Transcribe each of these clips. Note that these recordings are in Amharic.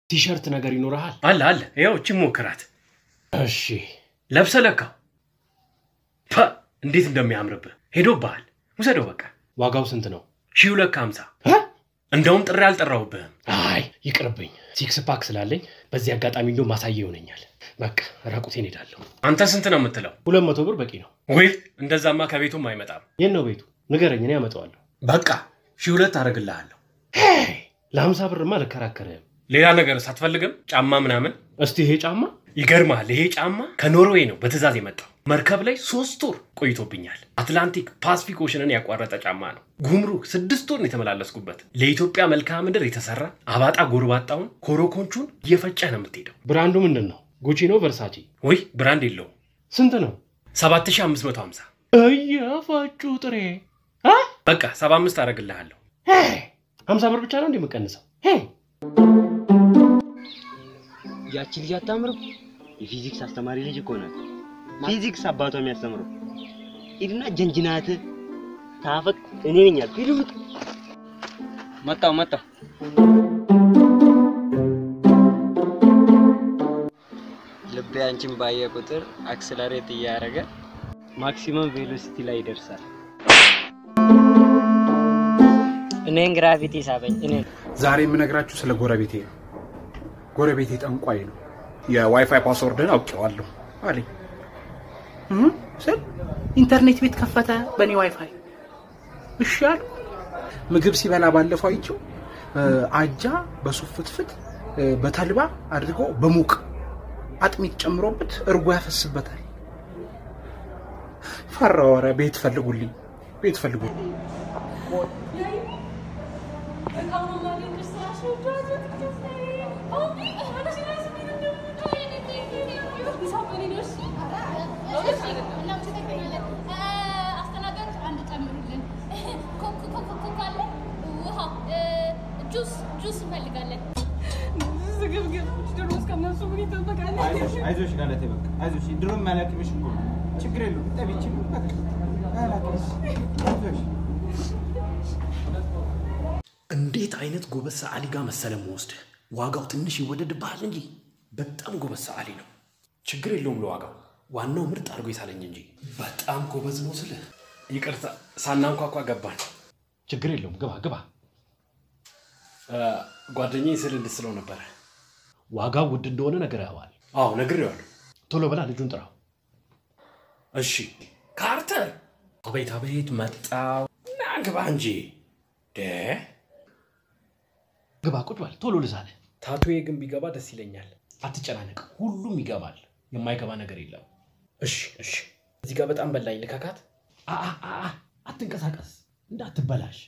ቲሸርት ነገር ይኖርሃል? አለ አለ። ይኸው እቺ ሞክራት። እሺ ለብሰ ለካው ፐ እንዴት እንደሚያምርብህ ሄዶብሃል። ውሰደው በቃ። ዋጋው ስንት ነው? ሺህ ሁለት ከሀምሳ እ? እንደውም ጥሪ አልጠራሁብህም። አይ ይቅርብኝ፣ ሲክስ ፓክ ስላለኝ በዚህ አጋጣሚ እንዲሁ ማሳያ ይሆነኛል። በቃ ራቁቴን ሄዳለሁ። አንተ ስንት ነው የምትለው? ሁለት መቶ ብር በቂ ነው። ወይ እንደዛማ ከቤቱም አይመጣም። የት ነው ቤቱ? ንገረኝ፣ እኔ ያመጣዋለሁ። በቃ ሺህ ሁለት አደርግልሃለሁ። ለሀምሳ ብርማ አልከራከርህም። ሌላ ነገር አትፈልግም? ጫማ ምናምን? እስቲ ይሄ ጫማ ይገርማል። ይሄ ጫማ ከኖርዌይ ነው በትዕዛዝ የመጣው። መርከብ ላይ ሶስት ወር ቆይቶብኛል። አትላንቲክ ፓስፊክ ኦሽንን ያቋረጠ ጫማ ነው። ጉምሩክ ስድስት ወር ነው የተመላለስኩበት። ለኢትዮጵያ መልክዓ ምድር የተሰራ አባጣ ጎርባጣውን ኮሮኮንቹን እየፈጨህ ነው የምትሄደው። ብራንዱ ምንድን ነው? ጉቺ ነው ቨርሳቺ? ወይ ብራንድ የለውም። ስንት ነው? 7550 እያፋጩ ጥሬ አ? በቃ 75 አደርግልሃለሁ። ሄይ፣ ሀምሳ ብር ብቻ ነው እንደምቀንሰው? ያቺ ልጅ አታምርም? የፊዚክስ አስተማሪ ልጅ እኮ ናት። ፊዚክስ አባቷ የሚያስተምረው ሂድና ጀንጅናት ታፈቅ እኔ ነኝ ያልኩ ሂዱ ምጥ መጣው መጣው ልቤ አንቺን ባየ ቁጥር አክስለሬት እያደረገ ማክሲመም ቬሎሲቲ ላይ ይደርሳል። እኔን ግራቪቲ ሳበኝ። እኔ ዛሬ የምነግራችሁ ስለ ጎረቤቴ ነው። ጎረቤቴ ጠንቋይ ነው። የዋይፋይ ፓስወርድን አውቄዋለሁ አለኝ እህ ስል ኢንተርኔት ቤት ከፈተ በእኔ ዋይፋይ። እሺ አልኩ። ምግብ ሲበላ ባለፈው አይቼው እ፣ አጃ በሱፍ ፍትፍት እ፣ በተልባ አድርጎ በሙቅ አጥሚት ጨምሮበት እርጎ ያፈስበታል። ፈራሁ። ኧረ ቤት ፈልጉልኝ፣ ቤት ፈልጉልኝ። ጁስ እንፈልጋለን። አይዞሽ ጋለቴ በቃ አይዞሽ። ድሮም ያላቅምሽ እኮ ነው። ችግር የለውም ጠቢች በቃ አላቅምሽ። አይዞሽ እንዴት አይነት ጎበዝ ሰዓሊ ጋር መሰለ መወስድ። ዋጋው ትንሽ ይወደድብሃል እንጂ በጣም ጎበዝ ሰዓሊ ነው። ችግር የለውም ለዋጋው። ዋናው ምርጥ አድርጎ ይሳለኝ እንጂ በጣም ጎበዝ ነው ስልህ። ይቅርታ ሳናንኳኳ ገባን። ችግር የለውም ግባ ግባ። ጓደኛዬ ስል እንድስለው ነበረ። ዋጋው ውድ እንደሆነ ነግሬዋል። አዎ ነግሬዋለሁ። ቶሎ በላ ልጁን ጥራው። እሺ ካርተር፣ አቤት አቤት፣ መጣው እና ግባ እንጂ ደ ግባ ቁጭ በል ቶሎ ልሳለ። ታቶዬ ግን ቢገባ ደስ ይለኛል። አትጨናነቅ፣ ሁሉም ይገባል። የማይገባ ነገር የለም። እሺ እሺ። እዚህ ጋር በጣም በላኝ። ልካካት። አ- አ- አ- አ- አትንቀሳቀስ እንዳትበላሽ።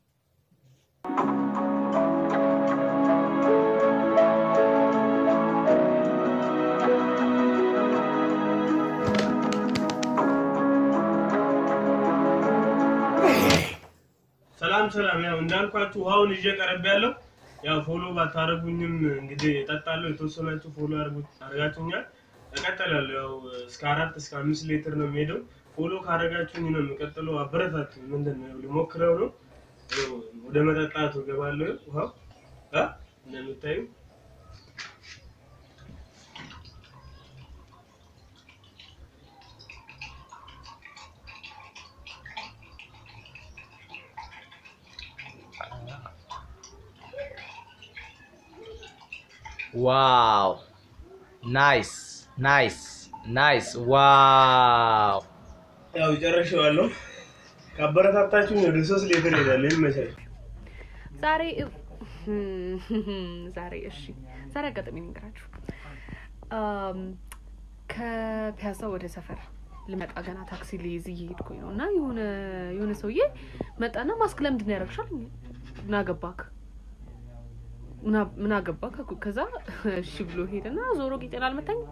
ሰላም ሰላም። ያው እንዳልኳችሁ ውሃውን ይዤ ቀረብ ያለው ያው ፎሎ ባታረጉኝም እንግዲህ እጠጣለሁ። የተወሰናችሁ ፎሎ አድርጋችሁኛል። እቀጥላለሁ። ያው እስከ አራት እስከ አምስት ሊትር ነው የሚሄደው። ፎሎ ካረጋችሁኝ ነው የምቀጥለው። አበረታቱ። ምንድን ነው ልሞክረው ነው። ያው ወደ መጠጣቱ እገባለሁ። ውሃው አ እንደምታዩ ዋው ናይስ ናይስ ናይስ ዋው ያው ጨርሼዋለሁ። ካበረታታችሁኝ ወደ ሶስት ሊትር እሄዳለሁ። ይመቻል። ዛሬ ዛሬ እሺ ዛሬ አጋጣሚ ልንገራችሁ። አም፣ ከፒያሳ ወደ ሰፈር ልመጣ ገና ታክሲ ልይዝ እየሄድኩኝ ነው እና የሆነ የሆነ ሰውዬ መጣና ማስክ ለምንድን ነው ያደረግሻል? ምን አገባክ ምና- ምን አገባክ አልኩት። ከዛ እሺ ብሎ ሄደና ዞሮ ጌጤን አልመታኝ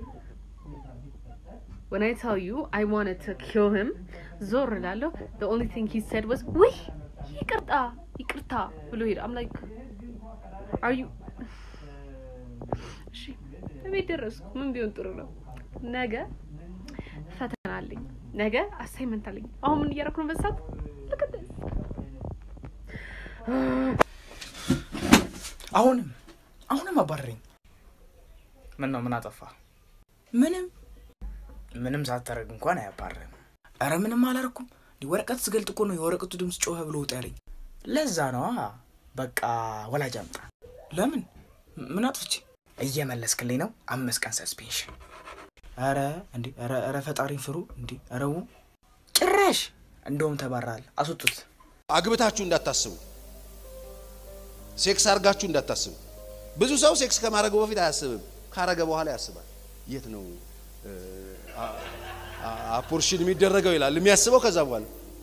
When I tell you I wanted to kill him, ዞር እላለሁ. The only thing he said was, ውይ ይቅርታ ይቅርታ ብሎ ሄደ። I'm like, are you እሺ እቤት ደረስኩ። ምን ቢሆን ጥሩ ነው። ነገ ፈተና አለኝ። ነገ አሳይመንት አለኝ። አሁን ምን እያደረኩ ነው? በሳት አሁንም አሁንም አባረረኝ። ምን ነው ምን አጠፋ? ምንም ምንም ሳታደርግ እንኳን አያባርርም። ኧረ ምንም አላረኩም። እንዲህ ወረቀት ስገልጥ እኮ ነው የወረቀቱ ድምፅ ጮኸ ብሎ ውጥ ያለኝ። ለዛ ነዋ። በቃ ወላጅ አምጣ። ለምን? ምን አጥፍቼ? እየመለስክልኝ ነው። አምስት ቀን ሰስፔንሽን። ኧረ እንዴ! ኧረ ኧረ ፈጣሪን ፍሩ እንዴ! ኧረ ው ጭራሽ እንደውም ተባራል። አስወጡት። አግብታችሁ እንዳታስቡ፣ ሴክስ አድርጋችሁ እንዳታስቡ። ብዙ ሰው ሴክስ ከማድረጉ በፊት አያስብም፣ ካረገ በኋላ ያስባል። የት ነው አፖርሽን የሚደረገው ይላል የሚያስበው። ከዛ በኋላ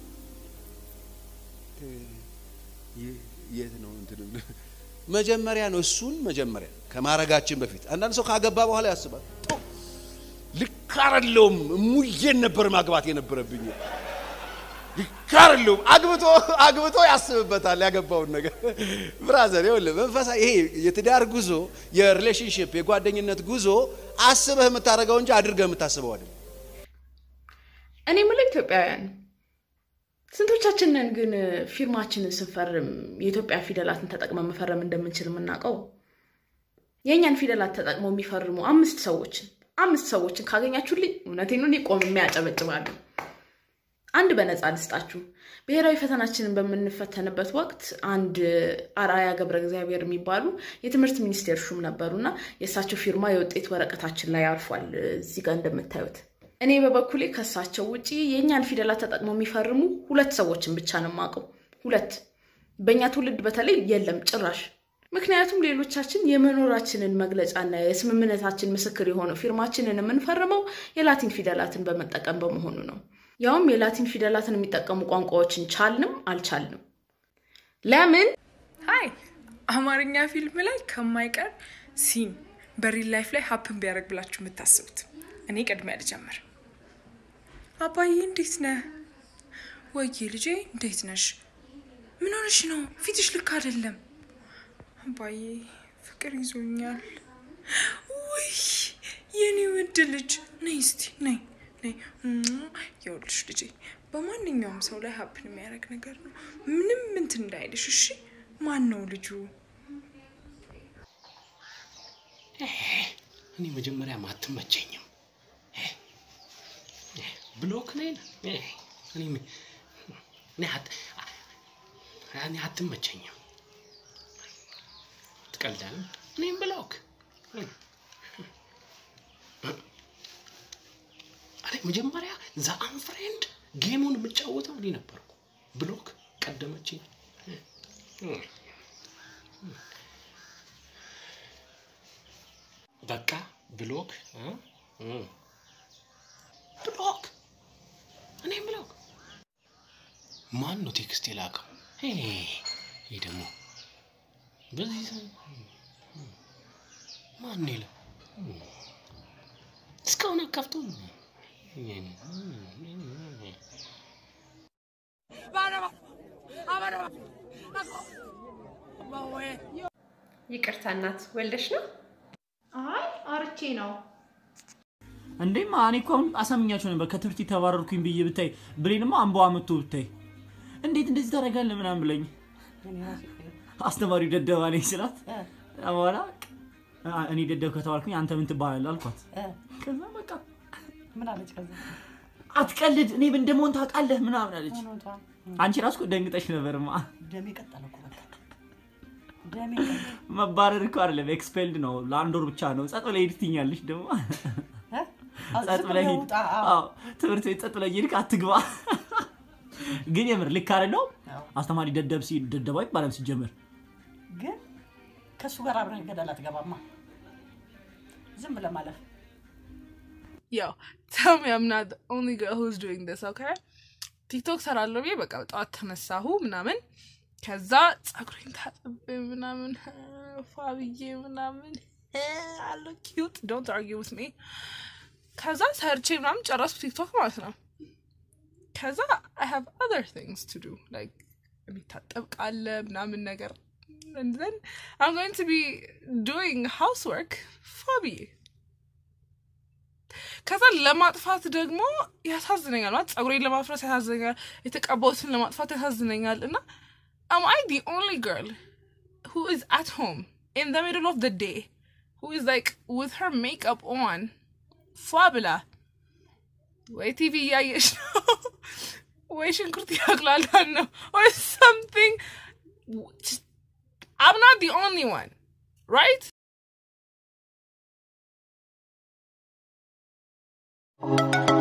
የት ነው እንትን መጀመሪያ ነው እሱን መጀመሪያ ከማረጋችን በፊት አንዳንድ ሰው ካገባ በኋላ ያስባል። ልክ አይደለሁም፣ እሙዬን ነበር ማግባት የነበረብኝ ልክ አይደለሁም። አግብቶ አግብቶ ያስብበታል ያገባውን ነገር። ብራዘር ይኸውልህ መንፈሳዊ ይሄ የትዳር ጉዞ የሪሌሽንሽፕ የጓደኝነት ጉዞ አስበህ የምታደርገው እንጂ አድርገህ የምታስበው አይደለም። እኔ የምለው ኢትዮጵያውያን ስንቶቻችንን ግን ፊርማችንን ስንፈርም የኢትዮጵያ ፊደላትን ተጠቅመን መፈረም እንደምንችል የምናውቀው? የእኛን ፊደላት ተጠቅመው የሚፈርሙ አምስት ሰዎችን አምስት ሰዎችን ካገኛችሁልኝ እውነቴን ነው እኔ ቆሜ ያጨበጭባሉ። አንድ በነፃ ልስጣችሁ። ብሔራዊ ፈተናችንን በምንፈተንበት ወቅት አንድ አርአያ ገብረ እግዚአብሔር የሚባሉ የትምህርት ሚኒስቴር ሹም ነበሩና የእሳቸው ፊርማ የውጤት ወረቀታችን ላይ አርፏል። እዚህ ጋር እንደምታዩት እኔ በበኩሌ ከእሳቸው ውጭ የእኛን ፊደላት ተጠቅመው የሚፈርሙ ሁለት ሰዎችን ብቻ ነው የማውቀው። ሁለት በእኛ ትውልድ በተለይ የለም ጭራሽ። ምክንያቱም ሌሎቻችን የመኖራችንን መግለጫና የስምምነታችን ምስክር የሆነው ፊርማችንን የምንፈርመው የላቲን ፊደላትን በመጠቀም በመሆኑ ነው። ያውም የላቲን ፊደላትን የሚጠቀሙ ቋንቋዎችን ቻልንም አልቻልንም። ለምን? ሀይ አማርኛ ፊልም ላይ ከማይቀር ሲን በሪል ላይፍ ላይ ሀፕን ቢያደርግ ብላችሁ የምታስቡት እኔ ቅድሚያ ልጀምር። አባዬ እንዴት ነህ? ወዬ ልጄ እንዴት ነሽ? ምን ሆነሽ ነው? ፊትሽ ልክ አይደለም። አባዬ ፍቅር ይዞኛል። ውይ የኔ ውድ ልጅ ነይ እስቲ ነይ ነይ። ይኸውልሽ ልጄ በማንኛውም ሰው ላይ ሀፕን የሚያደርግ ነገር ነው። ምንም እንትን እንዳይልሽ እሺ። ማን ነው ልጁ? እኔ መጀመሪያም አትመቸኝም። ብሎክ ነኝ እኔ አትመቸኝም። ትቀልዳለህ። እኔም ብሎክ አረ መጀመሪያ ዛ አንፍሬንድ ጌሙን የምጫወተው እኔ ነበርኩ። ብሎክ ቀደመችኝ። በቃ ብሎክ ብሎክ እኔም ብሎክ ማን ነው ቴክስት የላከው? ይህ ደግሞ በዚህ ማን የለ እስካሁን አካፍቶ ይቅርታ እናት ወልደሽ ነው? አይ አርቼ ነው። እንዴማ እኔ እኮ አሁን አሳምኛቸው ነበር ከትምህርት የተባረርኩኝ ብዬ ብታይ ብሌንማ አንቧ መጥቶ ብታይ እንዴት እንደዚህ ታደርጋለህ ምናምን ብለኝ አስተማሪው ደደባ ነኝ ስላት በኋላ እኔ ደደብ ከተባልኩኝ አንተ ምን ትባላለህ አልኳት። ከዛ በቃ ምን አለች? ከዛ አትቀልድ፣ እኔ ምን እንደምሆን ታውቃለህ ምናምን አለች። አንቺ ራስኩ ደንግጠሽ ነበርማ። ደሜ ቀጠለ እኮ በቃ ደሜ ቀጠለ። መባረር እኮ አይደለም ኤክስፔልድ ነው። ለአንድ ወር ብቻ ነው። ጸጥ ብለህ ሂድ ትይኛለሽ ደግሞ ጸጥ ብለህ ሂድ። አዎ ትምህርት ቤት ጸጥ ብለህ እየሄድክ አትግባ። ግን የምር ልክ አይደለው። አስተማሪ ደደብ ሲ ደደባ ይባላል ሲጀመር። ግን ከእሱ ጋር አብረህ ገደል አትገባማ። ዝም ብለህ ማለፍ Yo, tell me I'm not the only girl who's doing this, okay? ቲክቶክ ሰራለሁ ብዬ በቃ ጠዋት ተነሳሁ ምናምን ከዛ ጸጉሬን ታጥቤ ምናምን ፏ ብዬ ምናምን አለ ኪዩት ዶንት አርጊው ዊዝ ሚ ከዛ ሰርቼ ምናምን ጨረስኩ ቲክቶክ ማለት ነው ከዛ አይ ሃቭ አዘር ቲንግስ ቱ ዱ ላይክ የሚታጠብ ቃለ ምናምን ነገር and then I'm going to be doing housework ፏ ብዬ ከዛ ለማጥፋት ደግሞ ያሳዝነኛል ማለት ጸጉሬን ለማፍረስ ያሳዝነኛል የተቀባሁትን ለማጥፋት ያሳዝነኛል እና am I the only girl who is at home in the middle of the day who is like with her makeup on ፏ ወይ ቲቪ እያየች ነው ወይ ሽንኩርት ያቅላላን ነው or something I'm not the only one right Thank you.